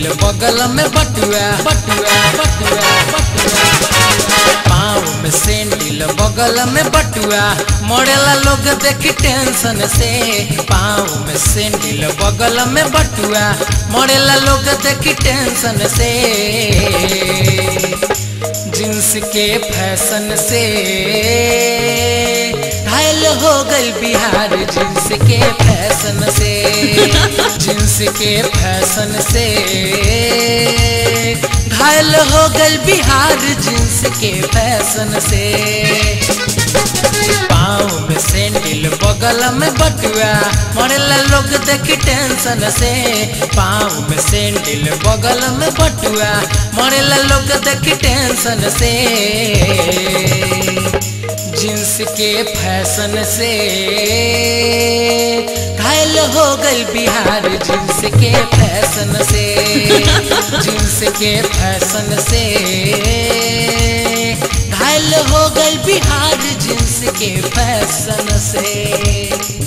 बगल में बटुआ बटुआ बटुआ बटुआ पाँव में सैंडल बगल में बटुआ मरेला लोग देखी टेंशन से पाँव में सैंडल बगल में बटुआ मरेला लोग देखी टेंशन से जींस के फैशन से घायल हो गई बिहार जींस के फैशन से जींस के फैशन से घायल हो गई बिहार जींस के फैशन से पाँव में सैंडल बगल में बटुआ मरेला लोग देखी टेंशन से पाँव में सैंडल बगल में बटुआ मरेला लोग देखी टेंशन से जींस के फैशन से घायल हो गई बिहार जींस के फैशन से जींस के फैशन से घायल हो गई बिहार जींस के फैशन से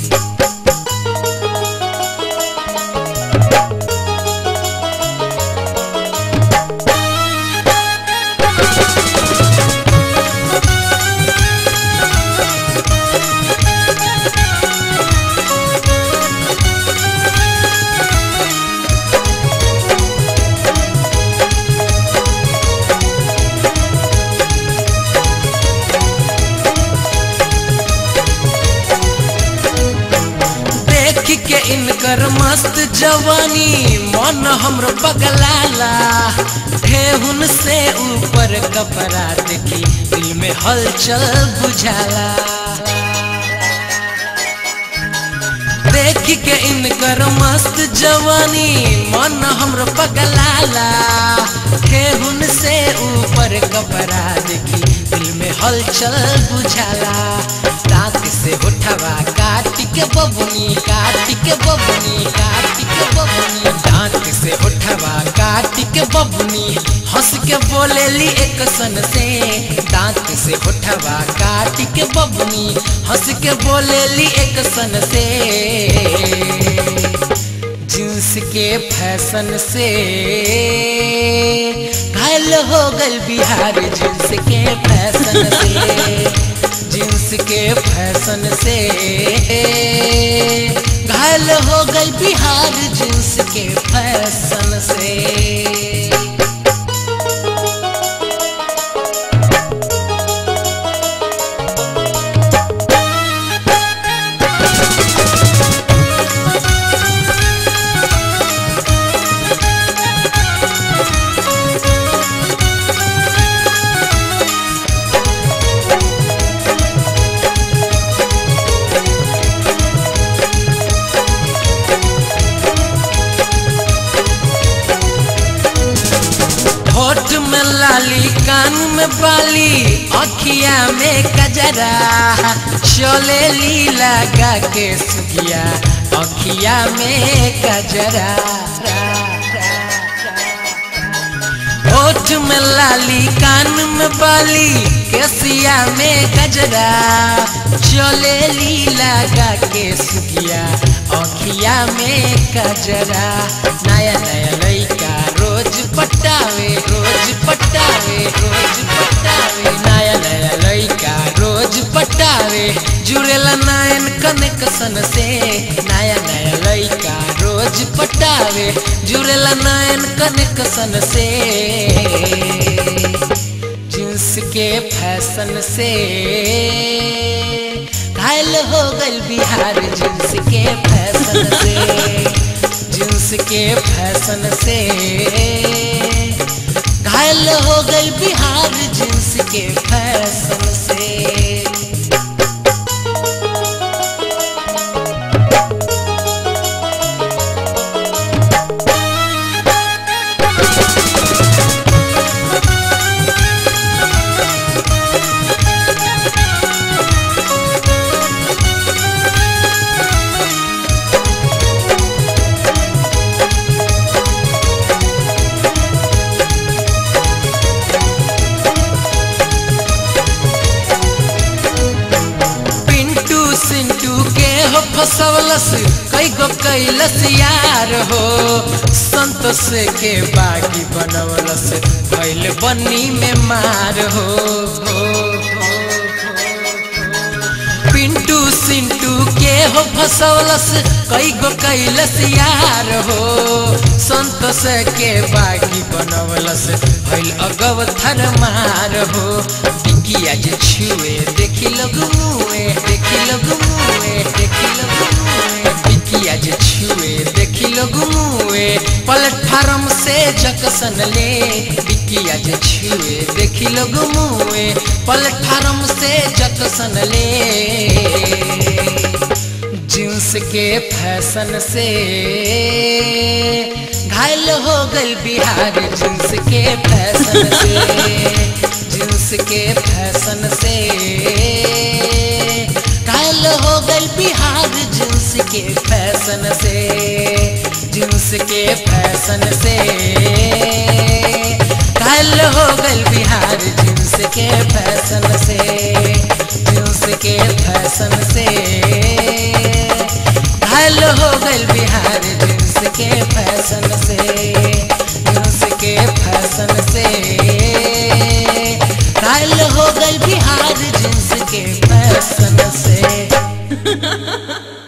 देख के इनकर मस्त जवानी मन हमरो पगलाला ठेहुन से ऊपर कपड़ा देखी दिल में हलचल बुझाला देख के इनकर मस्त जवानी मन हमरो पगलाला ठेहुन से ऊपर कपड़ा देखी दिल में हलचल बुझाला दांत से उठवा काट के बबुनी काट के बबुनी काट के बबुनी दांत से उठवा काट के बबुनी हंस के बोलेली एक सन से दांत से उठवा काट के बबुनी हंस के बोलेली एक सन से जींस के फैशन से घायल हो गल बिहार जींस के फैशन से जींस के फैशन से घायल हो गई बिहार जींस के फैशन से होठ में लाली कान में बाली अखिया में कजरा चले ली लगा के सुखिया अखिया में कजरा होठ में लाली कान में बाली केसिया में गजरा चले ली लगा के सुखिया अखिया में कजरा नया नया लड़का रोज पटावे रोज पटावे रोज पटावे नया नया लड़का रोज पटावे जुड़ेला नयन कनेक्शन से नया नया लड़का रोज पटावे जुड़ेला नयन कनेक्शन से जींस के फैशन से घायल हो गल बिहार जींस के फैशन से जींस के फैशन से घायल हो गई बिहार जींस के फैशन से पिंटू सिंटू के हो फसवलस कई गो कैलस यार हो संत संतोष के बागी बनवलस भैल बनी में मार हो, हो, हो, पिंटू सिंटू के हो फसौलस कई गो कैलस यार हो संतोष के बागी बनवलस भैल अगव थर मार हो बिकिया जे छुए देखी लोग मुए देखी लोग मुए देखी लोग मुए बिकिया जे छुए देखी लोग मुए प्लेटफार्म से जकसन ले बिकिया जे छुए देखी लोग मुए प्लेटफार्म से जकसन ले जींस के फैशन से घायल हो गल बिहार जींस के फैशन से जींस के फैशन से घायल हो गल बिहार जींस के फैशन से जींस के फैशन से घायल हो गल बिहार जींस के फैशन से जींस के फैशन से घायल हो गल बिहार जींस के फैशन से जींस के फैशन से घायल हो गल बिहार जींस के फैशन से